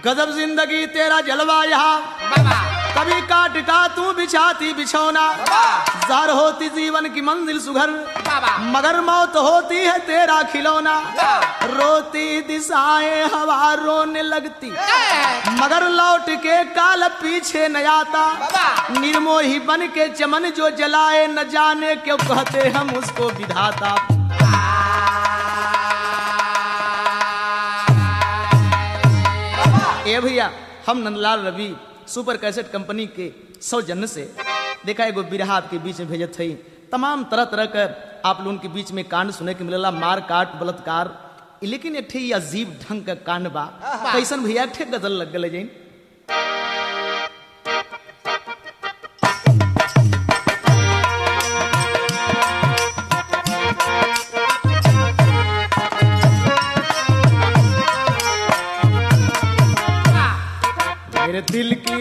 गजब जिंदगी तेरा जलवा यहाँ बाबा कभी काट का तू बिछाती बिछौना जार होती जीवन की मंजिल सुघर बाबा मगर मौत होती है तेरा खिलौना रोती दिशाएं हवा रोने लगती मगर लौट के काल पीछे न आता बाबा। निर्मोही बन के चमन जो जलाए न जाने क्यों कहते हम उसको विधाता ए भैया हम Nandlal Ravi super cassette company के सौजन्य से देखा एगो बिरहा आपके बीच में भेजत हई तमाम तरह तरह के आप लोगों के बीच में कांड सुने के मिलेला मार काट बलात्कार लेकिन एक ठे ई अजीब ढंग का कांड बा कैसन भैया एक ठे गजल लग गए जैन मेरे दिल की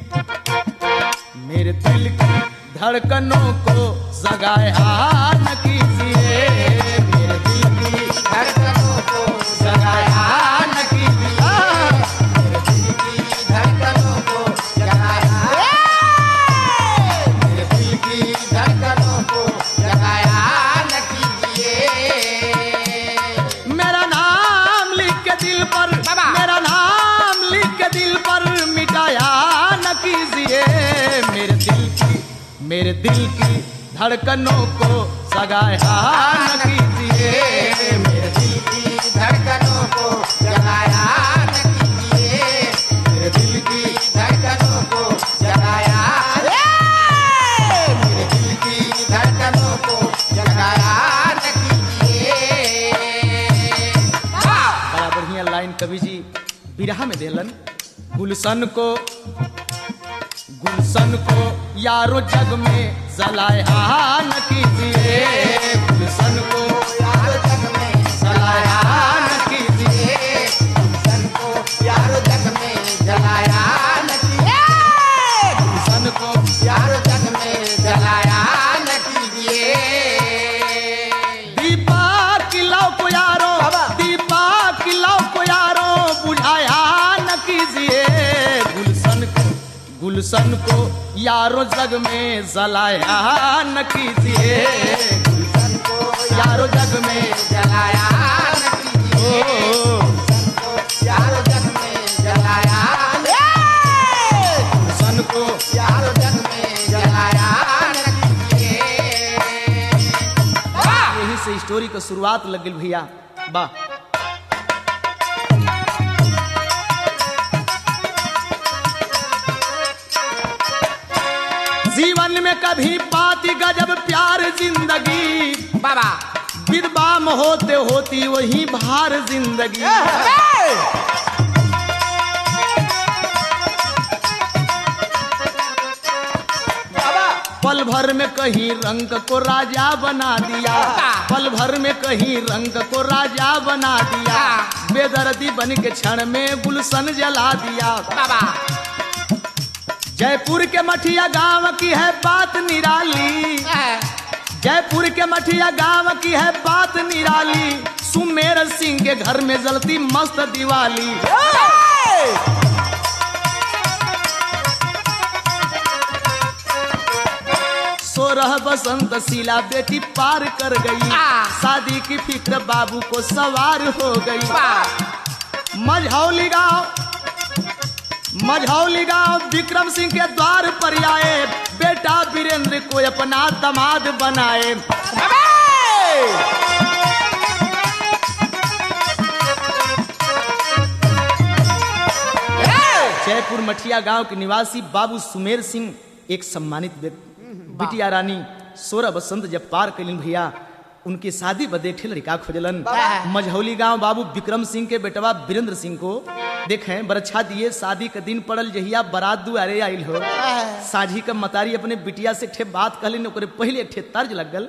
मेरे दिल की धड़कनों को जगाया न कीजिए मेरे दिल की धड़कनों को जगाया न कीजिए धड़कनों को जगाया मेरे दिल की धड़कनों को जगाया न कीजिए मेरा नाम लिख के दिल पर बाबा। मेरा नाम लिख के दिल पर मिटाया न कीजिए मेरे दिल की मेरे दिल की धड़कनों को सगाया न कीजिए मेरे दिल की धड़कनों को जगाया न कीजिए मेरे दिल की धड़कनों को जगाया मेरे दिल की धड़कनों को जगाया न कीजिए बड़ा बढ़िया लाइन कवि जी बिरहा में देलन गुलशन को गुलशन को यारो जग में जलाया न कीजिए गुलशन को यार जग में जलाया न कीजिए सन को यार जग में जलाया न कीजिए गुलशन को यार जग में जलाया न कीजिए दीपा किलाओ को यारो बाबा। दीपा किलाओ को यारो बुझाया न कीजिए गुलशन को गुलशन को यारो जग में जलाया न कीजिए सन को यारो जग में जलाया न कीजिए ओ सन को यार जग में जलाया न गुलशन को यार जग में जलाया न कीजिए यही से स्टोरी का शुरुआत लग गई भैया वाह जीवन में कभी पाती गजब प्यार जिंदगी बाबा विधवाम होते होती वही भार जिंदगी बाबा पल भर में कहीं रंग को राजा बना दिया पल भर में कहीं रंग को राजा बना दिया बेदर्दी बन के क्षण में गुलशन जला दिया बाबा जयपुर के मठिया गांव की है बात निराली जयपुर के मठिया गांव की है बात निराली सुमेर सिंह के घर में जलती मस्त दिवाली सोरह बसंत शीला बेटी पार कर गई शादी की फिक्र बाबू को सवार हो गई मझौली गांव मझौली गांव विक्रम सिंह के द्वार पर आए बेटा वीरेंद्र को अपना दामाद बनाए जयपुर मठिया गांव के निवासी बाबू सुमेर सिंह एक सम्मानित व्यक्ति बिटिया रानी सोलह बसंत जब पार कैलिन भैया उनकी शादी बदे ठे लड़का खोजलन मझौली गांव बाबू विक्रम सिंह के बेटवा वीरेंद्र सिंह को देखें बरछा दिए शादी के दिन पड़ल जहिया बारात दुआरे आइल हो साझी का मतारी अपने बिटिया से ठे बात कहलिन ओकरे पहले ठे तर्ज लग गल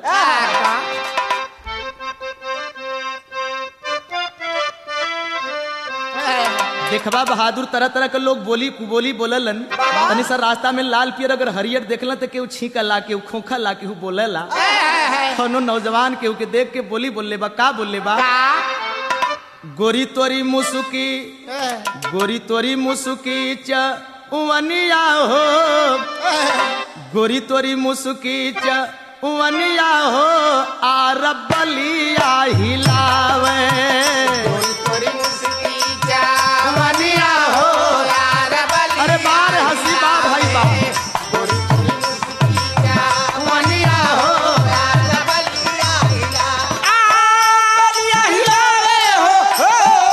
देखबा बहादुर तरह तरह के लोग बोली कुबोली बोललन तनी सर रास्ता में लाल पियर अगर हरियर देखलन तो केहू छींका ला केहू खोखा ला केहू बोलेला कोनो नौजवान केहू के देख के बोली बोलले बा का बोलले बा गोरी तोरी मुसुकी गोरी तोरी मुसुकी च उवनिया हो गोरी तोरी मुसुकी च उवनिया हो आर बलिया हिलावे तोरी मुस्की चावनिया हो यार बलिया अरे बार हंसी बा भाई बा तोरी तोरी मुस्की चावनिया हो यार बलिया हिला बलिया हिलावे हो हो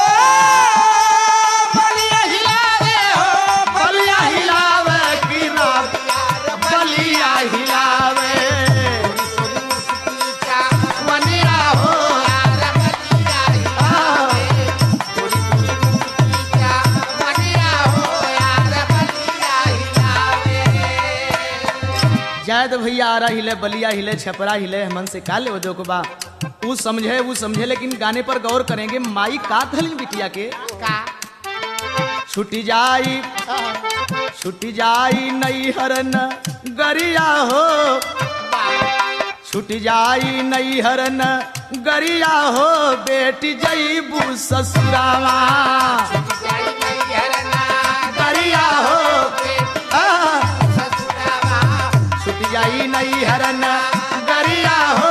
बलिया हिलावे हो बलिया हिलावे की रात यार बलिया हिलावे तोरी मुस्की चावनिया हो यार बलिया हिलावे तोरी तोरी मुस्की चावनिया हो यार बलिया हिलावे जायद भैया आरा हिले बलिया हिले छपरा हिले हमन से का ले दो को बा ऊ समझे वो समझे लेकिन गाने पर गौर करेंगे माई का कहलिन बिटिया के का छुटी जाई छुटी जाई नई हरन गरिया हो छुट जाई नई हरन गरिया हो बेटी जईबू ससुरावा जाई गई हरना गरिया हो आ, ससुरावा छुट जाई नई हरन गरिया हो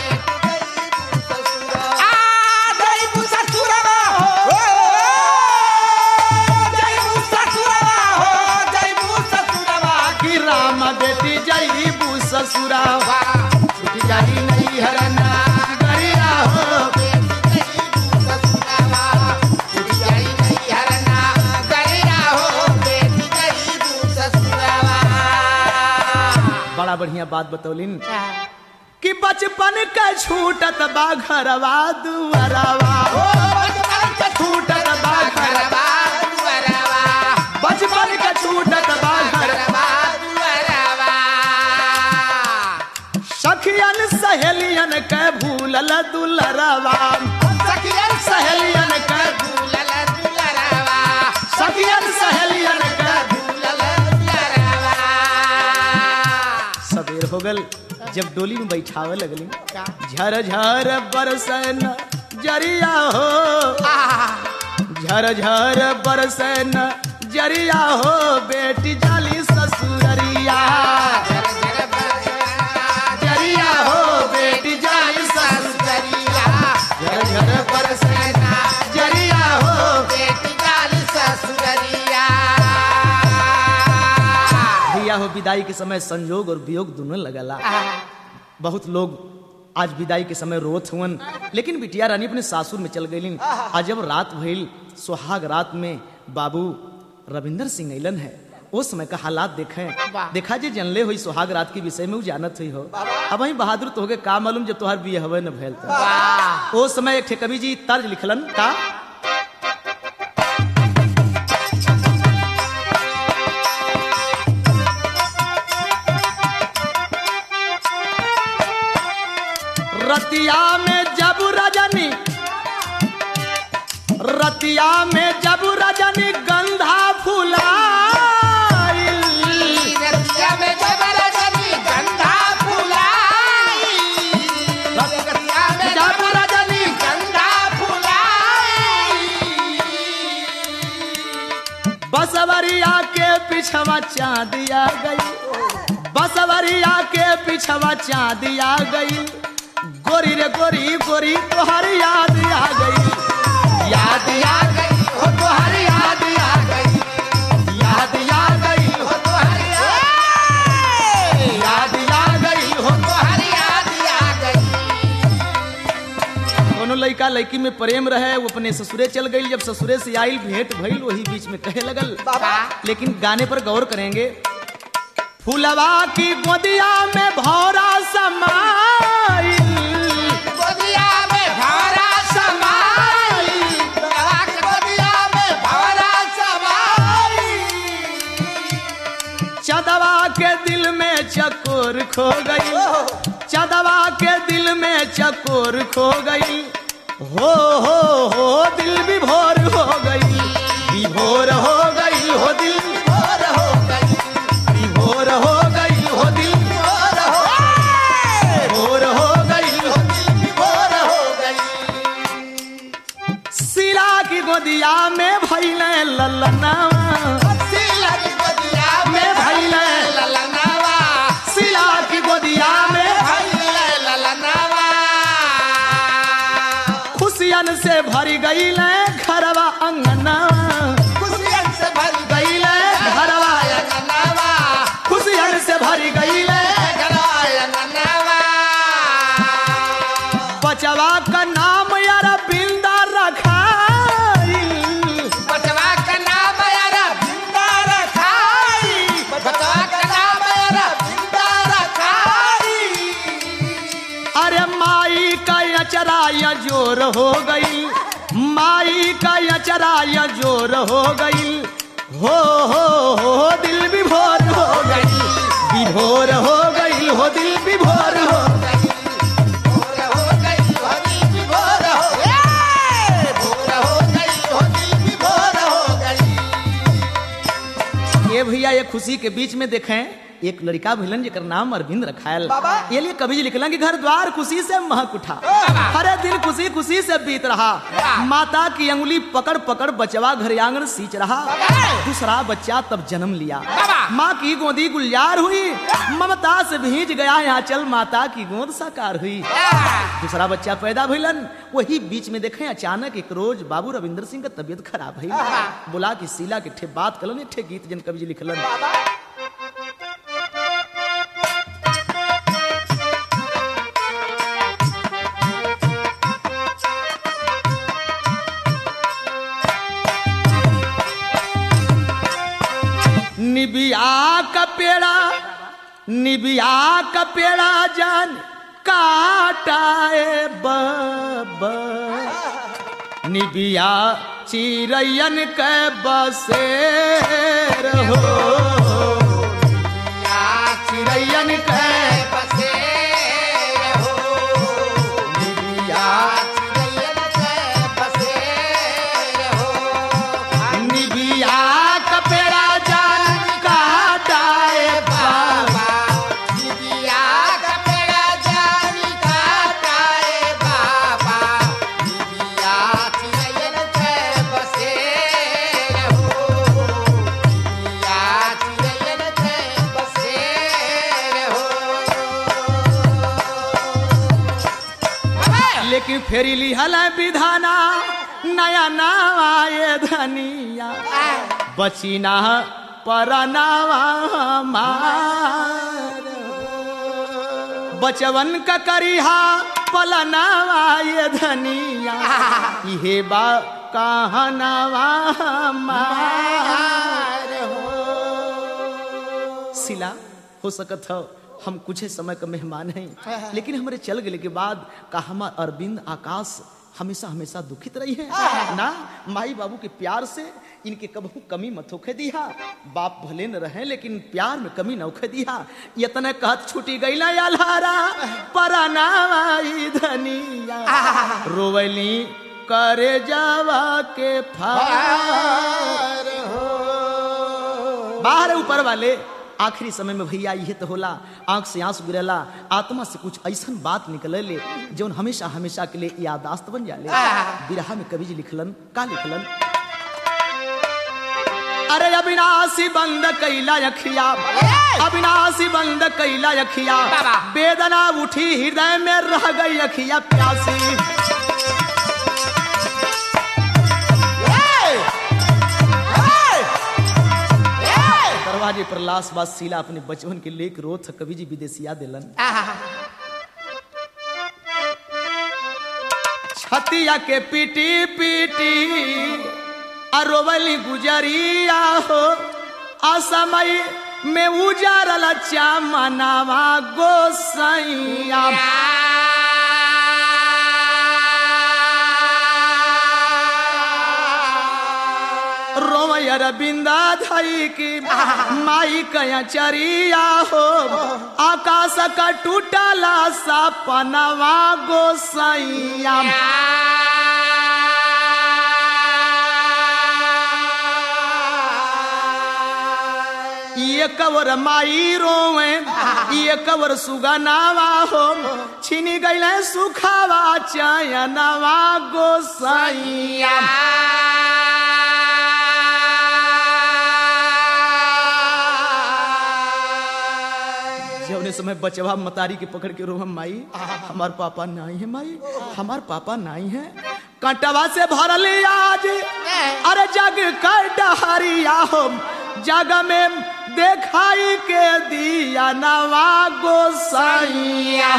आ जई बु ससुरावा हो जई बु ससुरावा हो जई बु ससुरावा कि राम बेटी जईबू ससुरावा छुट जाई नई हरन गरिया हो ससुरावा छुट जाई गई हरना गरिया हो बेटी जई बु ससुरावा बड़ा बढ़िया बात बतौलिन कि बचपन का छूटत बा घरवा दुआरवा ओ बचपन के छूटत बा घर घरवा दुआरवा बचपन का छूटत बा घर घरवा दुआरवा सखियन सहेलियन के भूलल दुलरवा सखियन सहेलियन के दुलल दुलरवा सखियन सहेलियन के दुलल दुलरवा सबेर हो गल जब डोली में बैठावे लगली का झर झर बरसन जरिया हो झर झर बरसन जरिया हो बेटी जाली ससुररिया जर जर बरसा जरिया हो बेटी जाली ससुर ससुरिया झर झर बरसन जरिया हो बेटी जाल ससुरिया भैया हो विदाई के समय संयोग और वियोग दोनों लगला बहुत लोग आज विदाई के समय रोत हुवन लेकिन बिटिया रानी अपने सासुर में चल गईलिन आज जब रात भइल सुहाग रात में बाबू रविंदर सिंह अलन है उस समय का हालात देखें वाह। देखा जे जनले हुई सुहाग रात के विषय में उ जानत हुई हो अब वही बहादुर तो हो गए का मालूम जब तोहार बिये हवे न भैल तो वाह ओ समय एक ठे कवि जी तर्ज लिखलन का रतिया में जब रजनी रतिया में जब रजनी गंधा फुलाइल रतिया में जबरदस्ती गंधा फुलाई रतिया में जब रजनी गंधा फुलाई बसवरिया के पिछवा चांदिया गई बसवरिया के पिछवा चांदिया गई गोरी रे गोरी गोरी तोहर याद आ गई याद आ आ गई हो तोहर याद आ गई याद आ गई हो तोहर याद याद आ गई हो तोहर याद आ गई कोनो लड़का लड़की में प्रेम रहे वो अपने ससुरे चल गई जब ससुरे से आइल भेंट भइल वही बीच में कहे लगल बाबा लेकिन गाने पर गौर करेंगे फुलवा की गोदिया में भौरा समाइल गोदिया में भवरा समाई बाबा के गोदिया में भवरा समाई चदवा के दिल में चकोर खो गई चदवा के दिल में चकोर खो गई हो हो हो दिल विभोर हो गई विभोर हो गई हो दिल और हो गई विभोर हो गई हो दिल और हो विभोर हो गई हो और हो गई ललनावा सीला की गोदिया में भइले ललनावा सिला की गोदिया में भइले ललनावा खुशियन से भरी गईले घरवा अंगनावा खुशियन से भर गईले घरवा ललनावा खुशियन से भरी गईले गलाया ललनावा बचवा का नाम यार बिंदा रखाई बचवा का नाम यारा भिंदा रखाई बचवा का नाम यारा भिंदा रखाई अरे माई का अचराया जोर हो गई माई का अचराया जोर हो गई हो हो हो दिल विभोर हो गई विभोर हो गई हो दिल विभोर हो भोर हो गई होली भी भोर हो ए भोर हो गई होली भी भोर हो गई ये भैया ये खुशी के बीच में देखें एक लड़का भिलन जेकर नाम अरविंद रखायल बाबा। ये लिए कवि जी लिखलन कि घर द्वार खुशी से महक उठा बाबा। हरे दिन खुशी खुशी से बीत रहा बाबा। माता की अंगुली पकड़ पकड़ बचवा घर आंगन सींच रहा बाबा। दूसरा बच्चा तब जन्म लिया बाबा। माँ की गोदी गुलजार हुई ममता से भीज गया यहाँ चल माता की गोद साकार हुई दूसरा बच्चा पैदा भइलन वही बीच में देखें अचानक एक रोज बाबू रविंद्र सिंह का तबीयत खराब भइल बोला कि शीला के ठे बात कलन एक ठे गीत जन कवि जी लिखलन निबिया का पेड़ा निबिया का पेड़ा जान काटाए बब निबिया चिरैयन के बसेर हो चिरैयन के बसे हो निबिया चिड़ैयन के बसे हो निबिया का पेड़ा जान काटाए बब बाबा दिदिया का पेड़ा जानी काटाए बाबा दिदिया चिड़ैयन के बसे हो दिदिया चिड़ैयन के बसे हो लेकिन फेरी लिहल विधाना नया नावा ये धनिया बचीना परनावा हमार बचवन का करिहा पलनावा ये धनिया इहे बा कहनावा हमार सिला हो सकत हो हम कुछ समय का मेहमान हैं लेकिन हमारे चल गए के बाद का हमार अरविंद आकाश हमेशा हमेशा दुखित रही है ना माई बाबू के प्यार से इनके कबहू कमी मत होखे दिया बाप भले न रहे लेकिन प्यार में कमी न होखे दिया यतने कहत छूटी गई ना यालारा परनावाई धनिया रोवली करे जावा के फार बाहर ऊपर वाले आखिरी समय में भैया ये तो होला आंख से आंसू गिरेला आत्मा से कुछ ऐसा बात निकले ले जो हमेशा हमेशा के लिए यादाश्त बन जाले बिरहा में कवि जी लिखलन का लिखलन अरे अविनाशी बंद कैला अखिया अविनाशी बंद कैला अखिया बाबा। वेदना उठी हृदय में रह गई अखिया प्यासी दरवाजे पर लाश बास शीला अपने बचपन के लेक रोथ कवि जी विदेशिया दिलन छतिया के पीटी पीटी अरोवली गुजरिया हो असमय में उजारल चामनावा गोसैया रोमयर बिंदा धई की माई कया चरिया हो आकाश का टूटला सपनवा गोसैया ये कवर माई रोवे ये कवर सुगनावा हो छिनी गईले सुखावा चयनवा गोसैया ओहे समय बचवा मतारी के पकड़ के रोहम माई हमार पापा नहीं है माई हमार पापा नहीं है कंटवा से भरल आज अरे जग कर डहरिया हो जग में देखाई के दिया नवा गोसाइया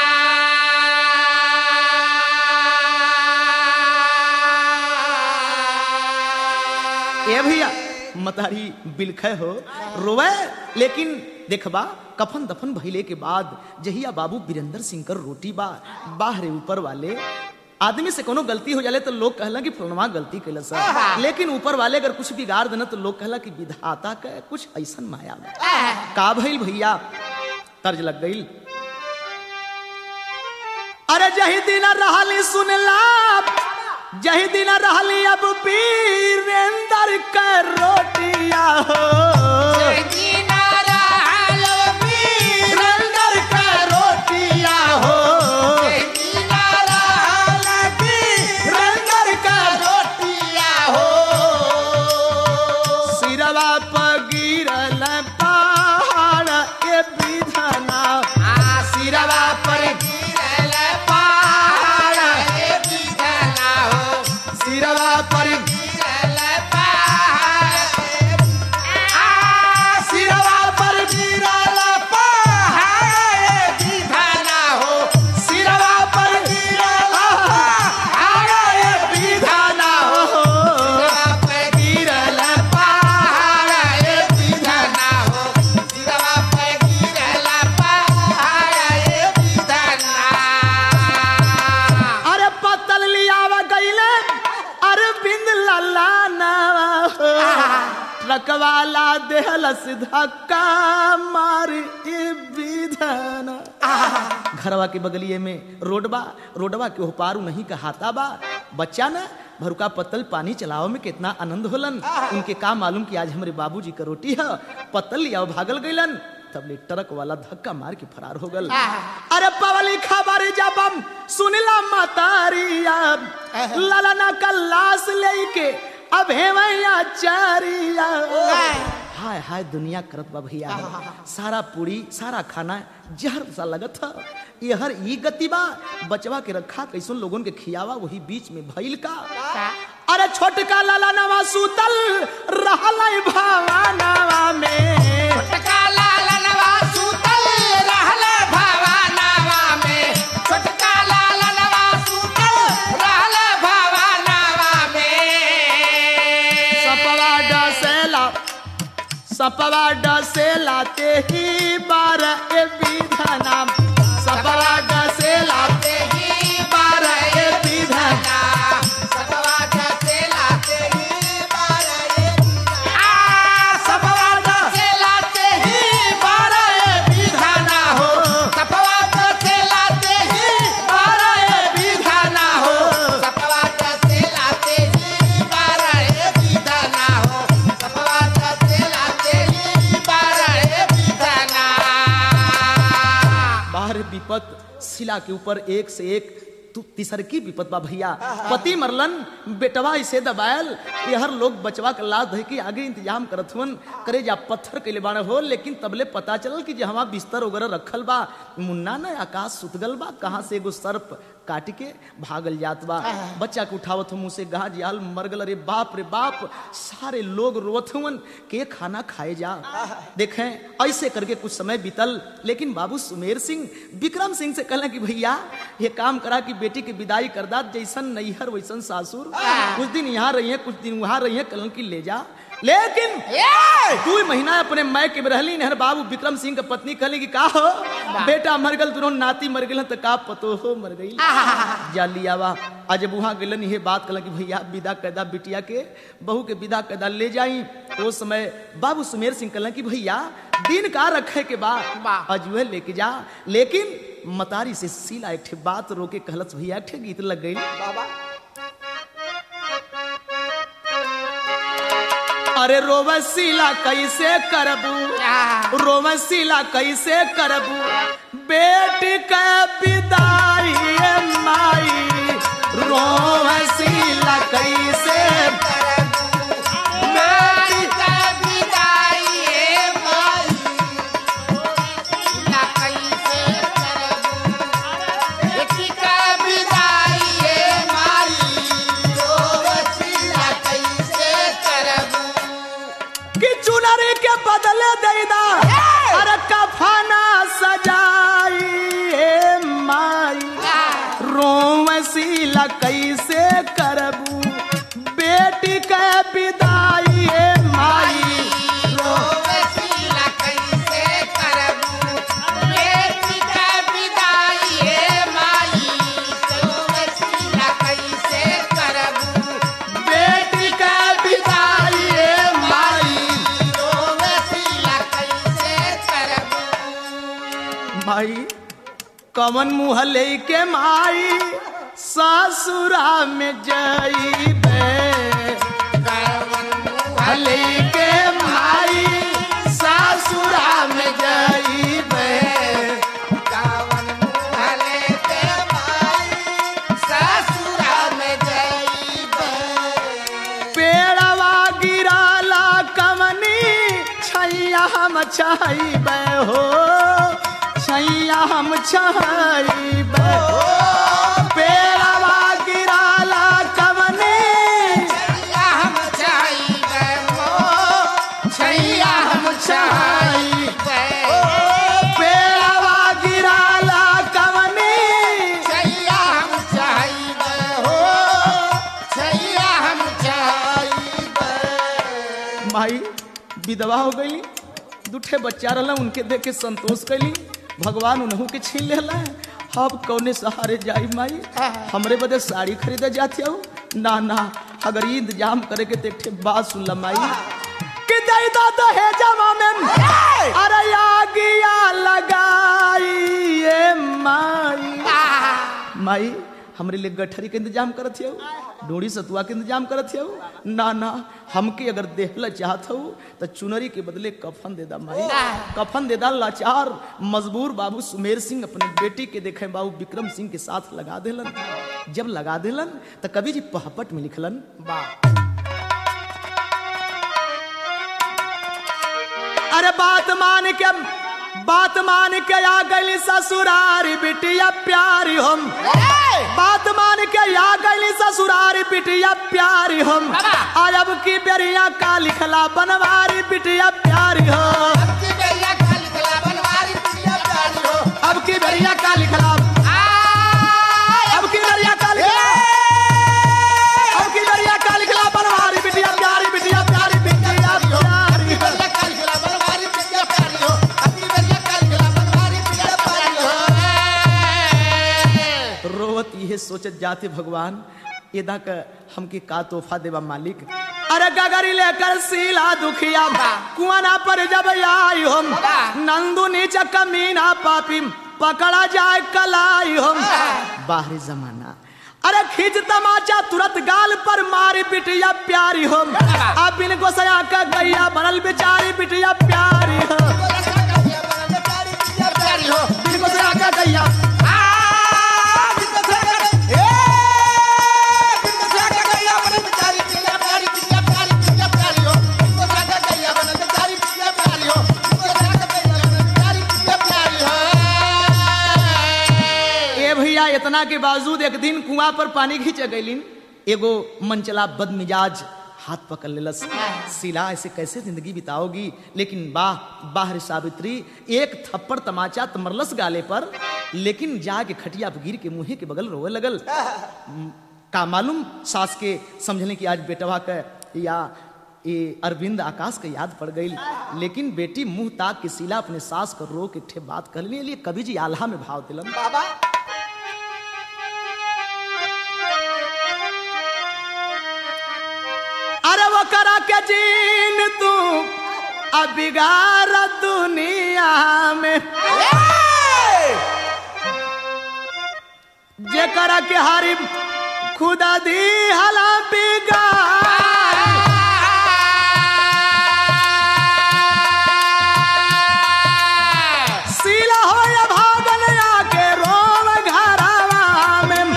ए भैया मतारी बिलखे हो रोवे लेकिन देखबा कफन दफन भइले के बाद जहिया बाबू वीरेंद्र सिंह कर रोटी बा बाहरे ऊपर वाले आदमी से कोनो गलती हो जाले तो लोग कहला कि फलनवा गलती कैला सा लेकिन ऊपर वाले अगर कुछ बिगाड़ देना तो लोग कहला कि विधाता के कुछ ऐसन माया बा का भइल भैया तर्ज लग गई अरे जही दिन रहली सुनला जही दिन रहली अब वीरेंद्र का रोटिया हो वीरेंद्र का रोटिया हो वीरेंद्र का सिरवा पर गिरल पहाड़ ए विधना सिरवा पर सिरवा पर सिरवा पर गिरल सिरवा पर गिरल पहाड़ ए विधना हो गिरल पहाड़ ए विधना अरे पतल लियावा गईले अरे बिंद लल्ला नावा हो ट्रकवाला देहलस धक्का मार ए विधना घरवा के बगलिए में रोडबा रोडवा के होपारू नहीं कहाता बा बच्चा ना भरुका पत्तल पानी चलावे में कितना आनंद होलन उनके का मालूम कि आज हमारे बाबूजी का रोटी है पत्तल लिया भागल गईलन तब ले ट्रक वाला धक्का मार के फरार हो गल अरे पवली खबर जब हम सुनला मतारिया ललना का लाश लेके अब हेवैया चारिया हाय हाय दुनिया करत बा भैया सारा पूरी सारा खाना जहर सा लगत था ये हर ई गति बा बचवा के रखा कैसन लोगन के खियावा वही बीच में भइल का अरे छोटका लाला नवा सूतल रहल भावानावा में सपवा डसेला सपवा डसेला ते ही बार ए विधना सपवा डसेला ते ही बार ए विधना सपवा डसेला ते ही बार ए विधना हो बार ए विधना हो बाहर विपत शिला के ऊपर एक से एक तू तीसर की विपत बा भैया पति मरलन बेटवा इसे दबायल ये हर लोग बचवा के लाश धइ के आगे इंतजाम करत हुन करे जा पत्थर के बाण हो लेकिन तबले पता चलल कि जहाँ बिस्तर वगैरह रखल बा मुन्ना न आकाश सुतगल बा कहाँ से एगो सर्प काट के भागल जात बा बच्चा के उठावत मुंह से गहा जियाल मर गल अरे बाप रे बाप सारे लोग रोवत हुन के खाना खाए जा देखें ऐसे करके कुछ समय बीतल लेकिन बाबू सुमेर सिंह विक्रम सिंह से कहला कि भैया ये काम करा कि बेटी की विदाई कर दा जैसन नैहर वैसन सासुर कुछ दिन यहाँ रही है कुछ दिन वहां रही है कल की ले जा लेकिन दू महीना अपने मायके में रहली नहर बाबू विक्रम सिंह के पत्नी कहली कि का हो बेटा मर गल तुरंत नाती मर गल तो का पतो हो मर गई जा लियावा आज जब वहां गलन ये बात कहला कि भैया विदा कैदा बिटिया के बहू के विदा कैदा ले जाई उस समय बाबू सुमेर सिंह कहला कि भैया दिन का रखे के बाद अजुए लेके जा लेकिन मतारी से सीला एक ठे बात रोके कहलस भैया एक ठे गीत लग गई अरे रोवसीला कैसे करबू रोवसीला कैसे करबू बेटी के विदाई ए माई रोवसीला कैसे बेटी चुनरी के बदले देदा अरे कफना सजाई ए माई रोमसीला कैसे करबू बेटी के विदाई ए माई रोवसीला कैसे करबू बेटी के विदाई हे माई रोवसीला कैसे करबू बेटी के विदाई ए माई रोवसीला कैसे करबू माई कवन मुँह लेके माई ससुरा में जईबे भले के माई ससुरा में जईबे कावन मुहले के माई ससुरा में जईबे पेड़वा गिराला कमनी छैया हम छईबे हो छैया हम छईबे पेड़वा गिराला कमनी छैया हम चाहबे हो छैया हम चाहबे पेड़वा गिराला कमनी छैया हम चाहबे हो छैया हम चाहबे माई विधवा हो गई दूठे बच्चा रहला उनके देख के संतोष कैली भगवान उन्हू के छीन लेला अब कौने सहारे जाई माई हमरे बदे साड़ी खरीदे जाती हो ना ना अगर ई इंतजाम करे के ते ठे बात सुन ला माई कि दई दा तो है जमा में अरे आगिया लगाई ए माई माई हमरे लिए गठरी के इंतजाम करत हो डोरी सतुआ के इंतजाम करत हो ना ना हमके अगर देहला चाहत हो तो चुनरी के बदले कफन दे दा माई कफन दे दा लाचार मजबूर बाबू सुमेर सिंह अपने बेटी के देखे बाबू विक्रम सिंह के साथ लगा देलन जब लगा देलन तो कवि जी पहपट में लिखलन अरे बात मान के बात मान के आ गई ससुरारी बिटिया प्यारी हम बात मान के आ गई ससुरारी बिटिया प्यारी हम आज अब की बेरिया का लिखला बनवारी बिटिया प्यारी हो की बेरिया काली कला बनवारी पिया प्यारी हो अब की बेरिया का लिखला आय अब की बेरिया का लिखला अब की बेरिया का लिखला बनवारी बिटिया प्यारी बिटिया प्यारी बिटिया प्यारी हो बेरिया काली कला बनवारी पिया प्यारी हो अपनी बेरिया काली कला बनवारी पिया प्यारी हो रोवत ये सोचत जाते भगवान एदा का हमके का तोहफा देवा मालिक अरे गगरी लेकर सीला दुखिया कुआना पर जब आई हम नंदू नीच कमीना पापी पकड़ा जाए कलाई हम बाहरी जमाना अरे खींच तमाचा तुरंत गाल पर मारी बिटिया प्यारी हम अब बिन गोसया का गैया बनल बेचारी बिटिया प्यारी हो प्यारी हो बिन गोसया का गैया ए भैया इतना के बावजूद एक दिन कुआं पर पानी खींच गईलिन एगो मनचला बदमिजाज हाथ पकड़ लेलस सिला ऐसे कैसे जिंदगी बिताओगी लेकिन वाह बाहर सावित्री एक थप्पड़ तमाचा तमरलस गाले पर लेकिन जाके खटिया पर गिर के मुंहे के बगल रोवे लगल का मालूम सास के समझने की आज बेटवा का या ये अरविंद आकाश के याद पड़ गई लेकिन बेटी मुंह ताक के सिला अपने सास को रो के ठे बात कर लिए कवि जी आल्हा में भाव दिलन बाबा अरे वो करा के जीन तू अब बिगाड़ दुनिया में जे करा के हारी खुदा दी हला बिगाड़ सीला हो या भागल आके रोम घरवा में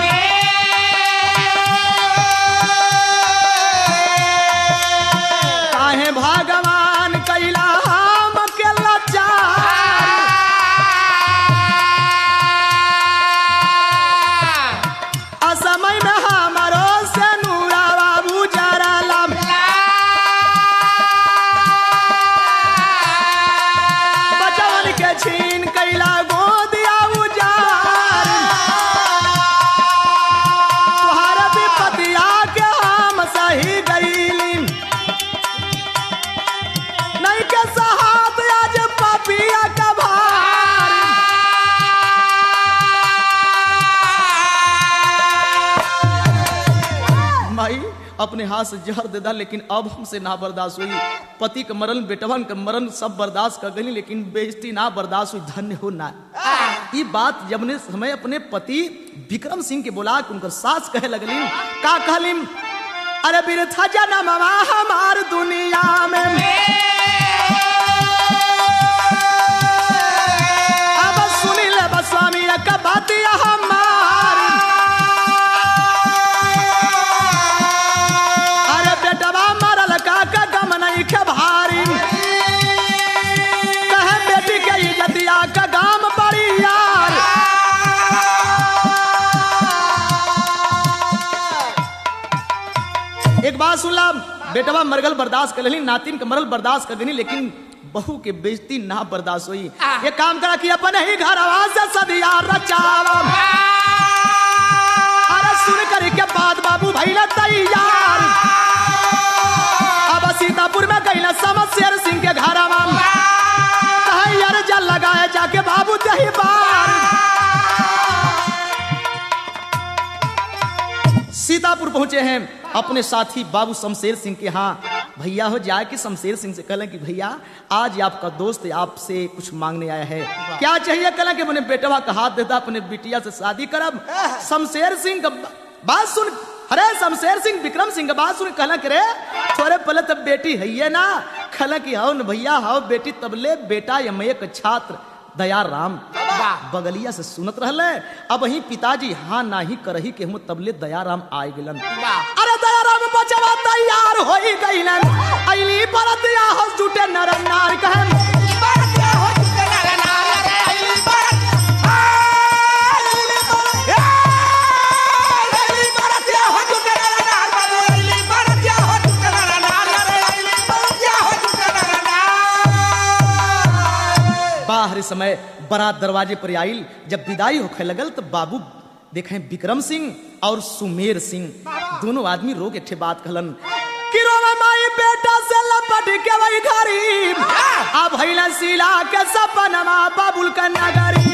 काहे भगवान कैला हम के लाचार असमय में हमारो से नूरा बाबू जरा लम अपने हाथ से जहर दे दा लेकिन अब हमसे ना बर्दाश्त हुई पति के मरण बेटवन के मरण सब बर्दाश्त कर गई लेकिन बेइज्जती ना बर्दाश्त हुई धन्य हो ना ये बात जब ने समय अपने पति विक्रम सिंह के बोला कि उनकर सास कहे लगली का कहलिम अरे बिरथा जन्म हमार दुनिया में अब सुनी ले बस स्वामी एक बात हमार अरे बेटवा मरल का का गम नहीं के भारी कहे बेटी के इज्जतिया का गाम बड़ी यार एक बात सुनला बेटवा मरगल बर्दाश्त कर लेली नातिन के मरल बर्दाश्त कर गनी लेकिन बहू के बेइज्जती ना बर्दाश्त हुई ये काम करा कि अपन ही घर से सदिया रचावा अरे सुन कर के बाद बाबू भैया तैयार अब सीतापुर में गई समशेर सिंह के घर यार जल लगाए जाके बाबू दही बार सीतापुर पहुंचे हैं अपने साथी बाबू शमशेर सिंह के यहाँ भैया हो जाए कि शमशेर सिंह से कहलें कि भैया आज ये आपका दोस्त आपसे कुछ मांगने आया है क्या चाहिए कहलें कि मैंने बेटवा का हाथ देता अपने बिटिया से शादी करब शमशेर सिंह का बात सुन अरे शमशेर सिंह विक्रम सिंह का बात सुन कहला कि रे थोड़े पहले तब बेटी है ये ना कहला कि हाउ न भैया हाउ बेटी तबले बेटा यम एक छात्र दया राम बगलिया से सुनत रहले अब वही पिताजी हाँ नाही करही के हम तबले दयाराम आए गेलन अरे दयाराम बचवा तैयार होई गइलन अइली परत या हस जुटे नर नार कहन बाहर समय बारात दरवाजे पर आइल जब विदाई होखे लगल तो बाबू देखें विक्रम सिंह और सुमेर सिंह दोनों आदमी रोग एक ठे बात कहलन कि रोवे माई बेटा से लपट के वही घरी अब भइला सीला के सपनमा बाबुल का नगरी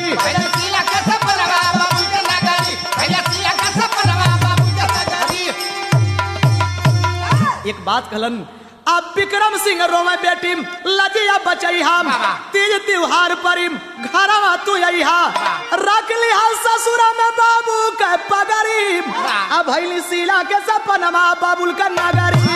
एक बात कहलन अब विक्रम सिंह रोवे बेटी लजिया बचई हम तीज त्योहार पर घरवा तू अइहा रख लिहा ससुर में बाबू के पगरी अब भइली सीला के सपनमा बाबुल का नगरी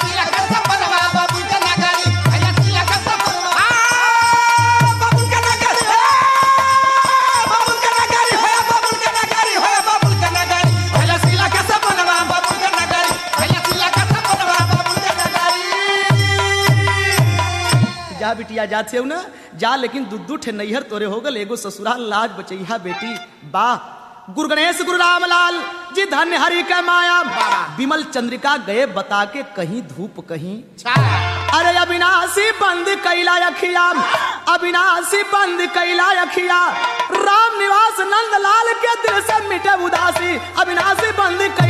जा बिटिया जाते हो ना जा लेकिन दुद्दू ठे नैहर तोरे हो गल एगो ससुराल लाज बचैहा बेटी वाह गुरु गणेश गुरु रामलाल जी धन्य हरि के माया विमल चंद्रिका गए बता के कहीं धूप कहीं अरे अविनाशी बंद कैला अखिया अविनाशी बंद कैला अखिया राम निवास नंद लाल के दिल से मिटे उदासी अविनाशी बंद कैला